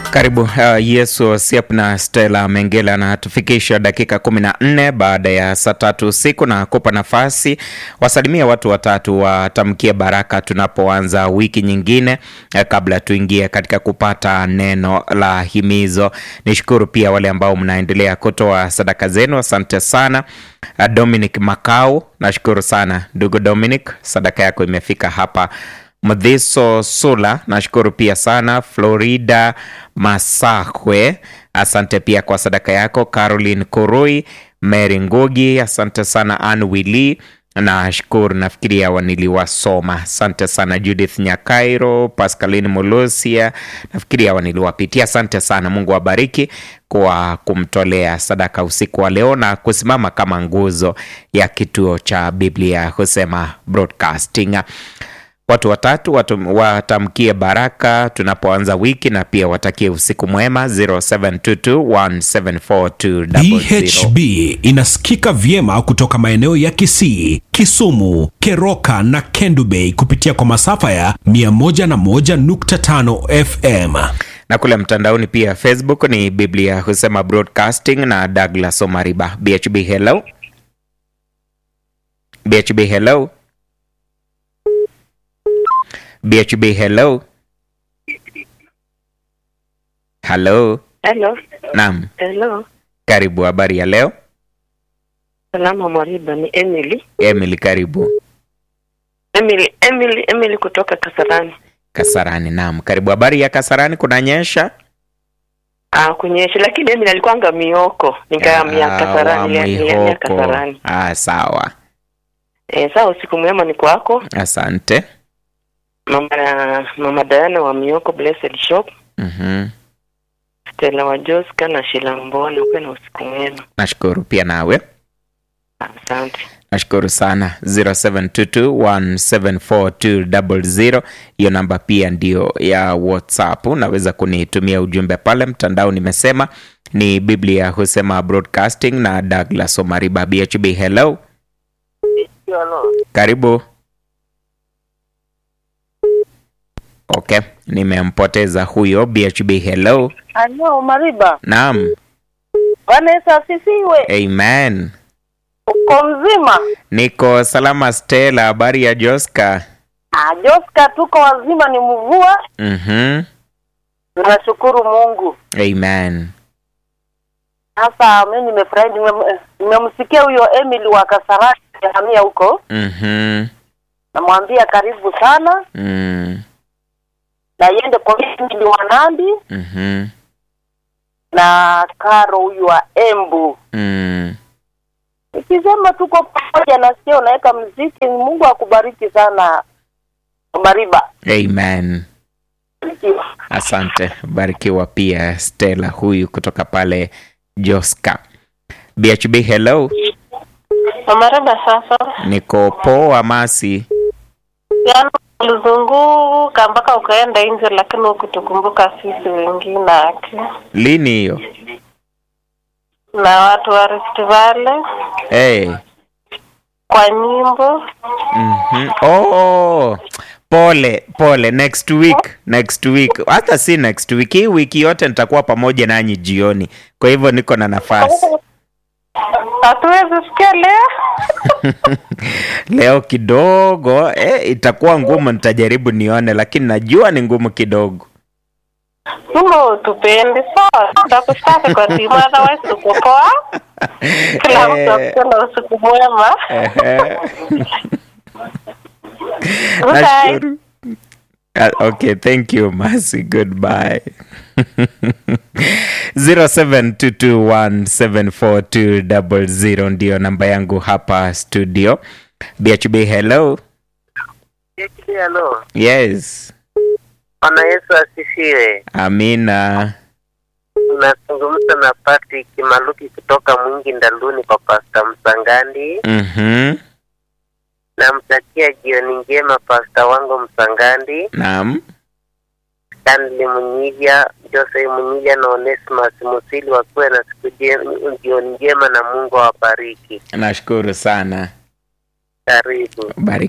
Karibu uh, Yesu Siap na Stella Mengela anatufikisha dakika 14 baada ya saa tatu usiku na kupa nafasi wasalimia watu watatu watamkie baraka tunapoanza wiki nyingine eh, kabla tuingie katika kupata neno la himizo. Nishukuru pia wale ambao mnaendelea kutoa sadaka zenu, asante sana. Uh, Dominic Makau, nashukuru sana ndugu Dominic, sadaka yako imefika hapa Mdhiso Sula, nashukuru pia sana. Florida Masakwe, asante pia kwa sadaka yako. Caroline Kurui, Mary Ngugi, asante sana. Ann Willi nashukuru, nafikiria waniliwasoma. Asante sana. Judith Nyakairo, Pascaline Mulusia, nafikiria waniliwapitia. Asante sana, Mungu awabariki kwa kumtolea sadaka usiku wa leo na kusimama kama nguzo ya kituo cha Biblia husema broadcasting watu watatu watu, watamkie baraka tunapoanza wiki na pia watakie usiku mwema 0722174200 DHB inasikika vyema kutoka maeneo ya Kisii, Kisumu, Keroka na Kendu Bay kupitia kwa masafa ya 101.5 FM. na kule mtandaoni pia Facebook ni Biblia husema broadcasting na Douglas Omariba. BHB hello, BHB hello, BHB hello, hello. Hello. Naam, Hello. karibu. Habari ya leo Salama Mwariba, ni Emily. Emily, karibu Emily, Emily, Emily kutoka Kasarani. Kasarani. Naam, karibu. Habari ya Kasarani, kunanyesha? Ah, kunyesha lakini Emily alikuanga mioko. Nikahamia Ah, Kasarani, wa nilihamia Mwihoko. Kasarani. Ah, sawa, Eh, sawa usiku mwema ni kwako. asante. Mama Mama Diana wa Mioko Blessed Shop, Mhm. Stella wa Joska na Sheila Mbona, upe na usiku mwema. Nashukuru pia nawe, Asante. nashukuru sana. 0722174200 hiyo namba pia ndio ya WhatsApp. Unaweza kunitumia ujumbe pale mtandao. Nimesema ni Biblia husema broadcasting na Douglas Omariba. BHB, hello, karibu. Okay, nimempoteza huyo. BHB, hello. Halo Mariba, Naam, Bwana Yesu asifiwe. amen. Uko mzima? Niko salama. Stella, habari ya Joska? Ah, Joska, tuko wazima, ni mvua. Mhm. Tunashukuru Mungu. Amen. Sasa mimi nimefurahi, nime- nimemsikia huyo Emily wa Kasarani hamia huko, Mhm. namwambia karibu sana Mm. na iende kwa Emily wa Nandi Mhm. na Karo huyu wa Embu. Mm. Nikisema tuko pamoja, nasikia unaweka mziki. Mungu akubariki sana Mariba. Amen. Asante. Barikiwa pia Stella huyu kutoka pale Joska. BHB, hello. Mariba sasa, Niko poa Masi. yaani ulizunguka mpaka ukaenda nje, lakini ukutukumbuka sisi wengine ake Lini hiyo? na watu wa Rift Valley Hey. kwa nyimbo. Mhm. Oh, pole pole. Next week, next week, hata si next week, hii wiki yote nitakuwa pamoja nanyi jioni, kwa hivyo niko na nafasi Hatuwezi sikia leo leo kidogo. Eh, itakuwa ngumu, nitajaribu nione, lakini najua ni ngumu kidogo. Sima utupendi sawa, takushtaki kwa timu, otherwise uko poa. Kila mtu Eh. akuwe na usiku mwema. Ehe. Bye. Nashukuru. Ah, Okay, thank you Mercy. Goodbye. 0722174200 ndio namba yangu hapa studio. BHB hello. Hello. Yes. Bwana Yesu asifiwe. Amina. Unazungumza na Patrick Maluki kutoka Mwingi Ndaluni kwa Pasta Msangandi. Mhm. Namtakia jioni njema pasta wangu Msangandi, Naam. Stanley Munyija, Jose Munyija na Onesimus Musili wakuwe na siku je- jioni njema na Mungu awabariki. Nashukuru sana. Karibu. Bari